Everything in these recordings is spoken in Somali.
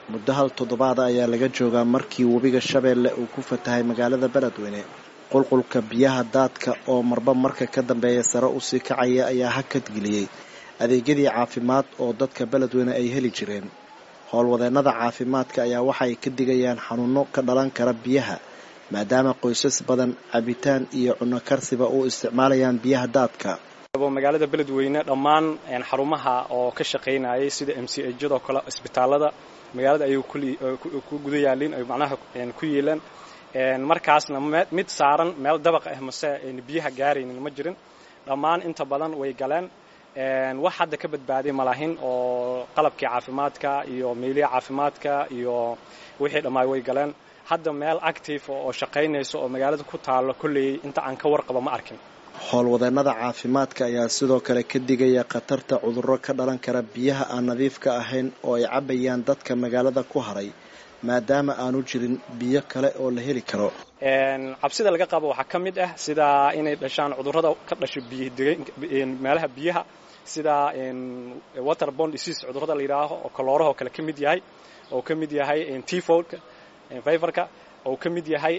muddo hal toddobaada ayaa laga joogaa markii webiga shabeelle uu ku fatahay magaalada beledweyne qulqulka biyaha daadka oo marba marka ka dambeeya sare usii kacaya ayaa hakad geliyey adeegyadii caafimaad oo dadka beledweyne ay heli jireen howlwadeennada caafimaadka ayaa waxay ka digayaan xanuuno ka dhalan kara biyaha maadaama qoysas badan cabitaan iyo cunno karsiba u isticmaalayaan biyaha daadka magaalada beledweyne dhammaan xarumaha oo ka shaqaynayay sida m c hjadoo kale isbitaalada magaalada ayay ku guda yaalin ay macnaha ku yeelaan markaasna mid saaran meel dabaq ah mase biyaha gaaraynin ma jirin dhammaan inta badan way galeen wax hadda ka badbaaday malahin oo qalabkii caafimaadka iyo meeliya caafimaadka iyo wixii dhammaay way galeen hadda meel active oo shaqaynayso oo magaalada ku taalo kolley inta aan ka warqabo ma arkin howlwadeennada caafimaadka ayaa sidoo kale ka digaya khatarta cudurro ka dhalan kara biyaha aan nadiifka ahayn oo ay cabayaan dadka magaalada ku haray maadaama aanu jirin biyo kale oo la heli karo cabsida laga qabo waxaa ka mid ah sida inay dhashaan cudurrada ka dhasho meelaha biyaha sida waterbond disease cudurrada la yidhaaho oo kalooraha oo kale ka mid yahay oo ka mid yahay tifoidka fiverka oo ka mid yahay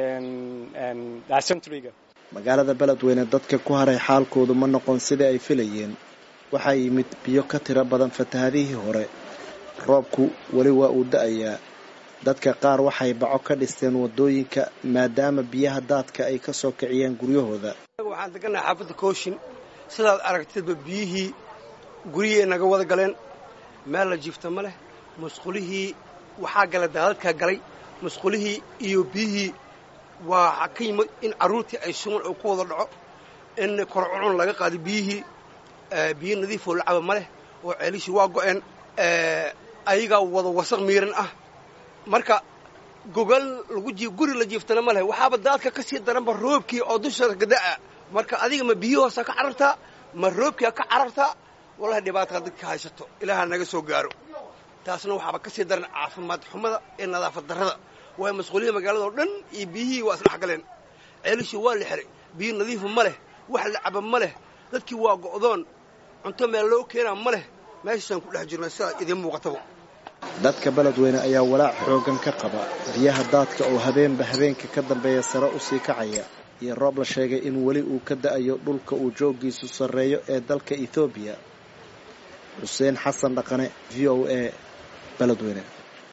dysenteryga magaalada beledweyne dadka ku haray xaalkoodu ma noqon sidai ay filayeen waxaa yimid biyo ka tiro badan fatahadihii hore roobku weli waa uu da-ayaa dadka qaar waxay baco ka dhisteen waddooyinka maadaama biyaha daadka ay ka soo kiciyeen guryahooda waxaan degannahay xaafadda kooshin sidaad aragtidba biyihii guryihii naga wada galeen meel la jiifta ma leh musqulihii waxaa gala daadadkaa galay musqulihii iyo biyihii waa ka yimid in carruurtii ay sugan oo ku wada dhaco in korcucun laga qaado biyihii biyo nadiifoo lacaba ma leh oo ceelishii waa go'een ayagaa wada wasaq miiran ah marka gogal lagu jii guri la jiiftana ma leh waxaaba daadka ka sii daranba roobkii oo dusha gada'a marka adiga ma biyo hoosaa ka carartaa ma roobkiia ka carartaa wallahi dhibaataa dadka haysato ilaaha naga soo gaaro taasna waxaaba ka sii daran caafimaad xumada ee nadaafad darrada waayo masquuliyada magaalada oo dhan iyo biyihii waa isdhex galeen ceelishii waa la xiray biyo nadiifa ma leh wax la caba ma leh dadkii waa go'doon cunto meel loo keenaa ma leh meeshaasaan ku dhex jirna sidaa idiin muuqataba dadka beledweyne ayaa walaac xooggan ka qaba biyaha daadka oo habeenba habeenka ka dambeeya sare usii kacaya iyo roob la sheegay in weli uu ka da'ayo dhulka uu jooggiisu sarreeyo ee dalka ethoobiya xuseen xasan dhaqane v o a beledweyne